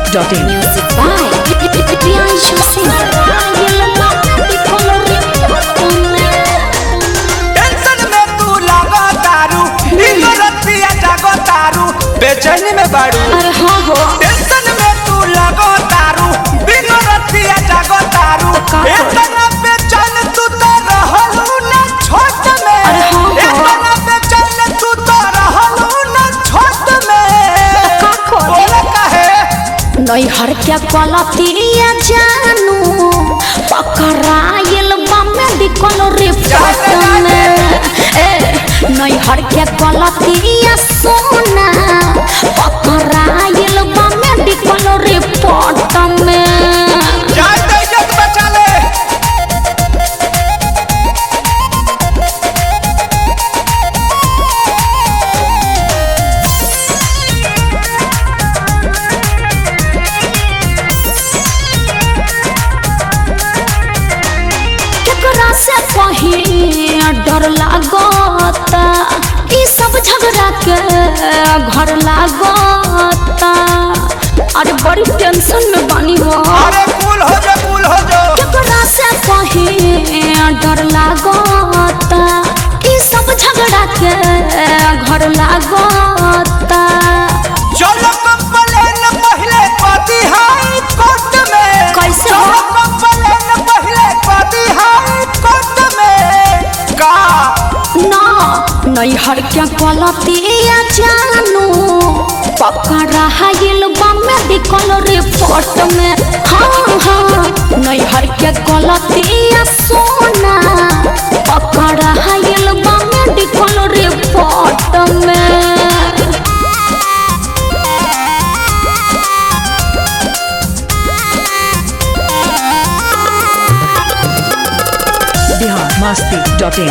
masti.in. Music by Priyanshu tension में तू लागो तारू इनो रतिया जागो तारू बेचैनी में बाड़ू अरे हाँ हो टेंशन में तू लागो तारू बिनो रतिया जागो तारू का करी? इतना बेचैन तू तो रहलू ना छोट में अरे हाँ, हाँ। इतना बेचैन तू तो रहलू ना छोट में का करी? बोला काहे नैहर के कलतिया जानू पकड़ाइल बमे दिकल रिपोर्ट में ए नैहर के कलतिया सोना पकड़ाइल बमे दिकल रिपोर्ट में जान दे इज्जत बचा ले केकरा से कहीं डर लागता ई सब झगड़ा के घर लागता अरे बड़ी टेंशन में बानी हो अरे कूल हो जा कूल हो जा केकरा से कहीं डर लागता ई सब झगड़ा के घर लागता चलो कंप्लेन पहले पाती हाई कोर्ट में कैसे चलो हो? कंप्लेन पहले पाती हाई कोर्ट में का ना नैहर के गलतिया जानू पकड़ा हाइल बमे दिकल रिपोर्ट में हाँ हाँ नैहर के गलतिया सोना पकड़ा हाइल बमे दिकल रिपोर्ट में Bihar masti.in.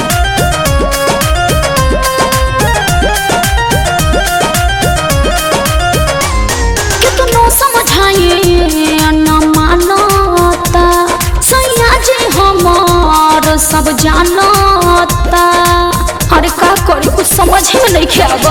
कितनो समझाइए न मानता सैया जी हमार सब जानता अरे का करी कुछ समझ में नहीं खेब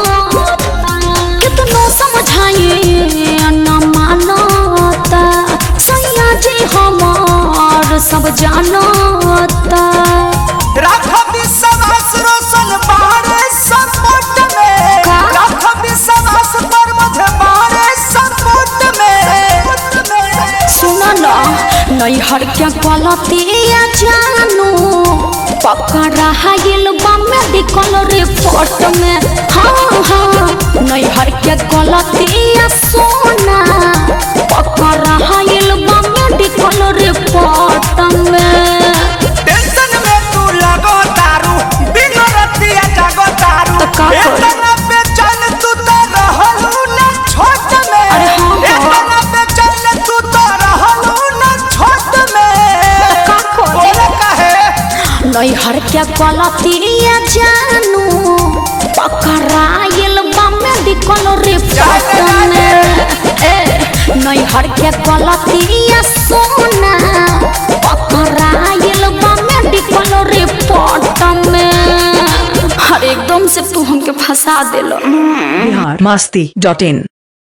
कितनो समझाइए न मानता सैया जी हमार सब जानता राख विश्वास रोशन बारे सपोर्ट में का? राख विश्वास पर मुझे बारे सपोर्ट में सुना ना नैहर के गलतिया जानू पकड़ा हाइल बमे दिकल रिपोर्ट में हाँ हाँ नैहर के गलतिया सोना पकड़ा हाइल बमे दिकल रिपोर्ट में टेंशन में तू लगो तारू बिनो रतिया जागो तारू तो का करी? इतना बेचैन तू तो रहलू ना छोट में अरे हाँ, हाँ। इतना बेचैन तू तो रहलू ना छोट में तो का करी? बोला काहे नैहर के गलतिया जानू पकड़ाइल बमे दिकल रिपोर्ट में ए नैहर के गलतिया सोना पकड़ाइल बमे दिकल रिपोर्ट में हर एकदम से तू हमके फंसा दिलो Bihar masti.in.